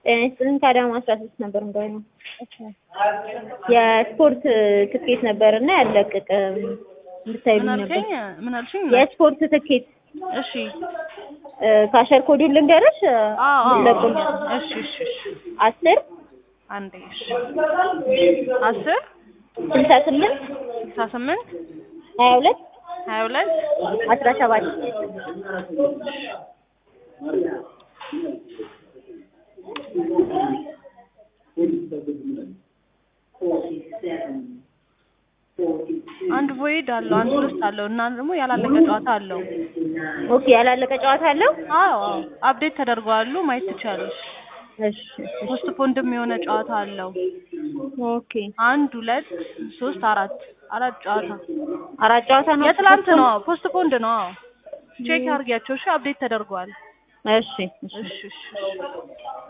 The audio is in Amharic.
ጤና ይስጥልኝ ከአዳማ አስራ ሶስት ነበር እንደሆነ የስፖርት ትኬት ነበር እና ያለቀቀ እንድታይልኝ ምን ነበር። አልከኝ? ምን አልሽኝ? የስፖርት ትኬት እሺ ካሸር ኮዱን ልንገርሽ። አዎ አዎ ለቁል እሺ እሺ እሺ አስር አንዴ እሺ አስር ስልሳ ስምንት ስልሳ ስምንት ሀያ ሁለት ሀያ ሁለት አስራ ሰባት አንድ ቮይድ አለው አንድ ሶስት አለው እና ደግሞ ያላለቀ ጨዋታ አለው። ኦኬ ያላለቀ ጨዋታ አለው። አዎ አዎ አፕዴት ተደርገዋሉ ማየት ትችላለሽ። እሺ ፖስት ፖንድም የሆነ ጨዋታ አለው። ኦኬ አንድ ሁለት ሶስት አራት አራት ጨዋታ አራት ጨዋታ ነው። የትላንት ነው። ፖስት ፖንድ ነው። አዎ ቼክ አድርጊያቸው። እሺ አፕዴት ተደርጓል። እሺ እሺ እሺ እሺ እሺ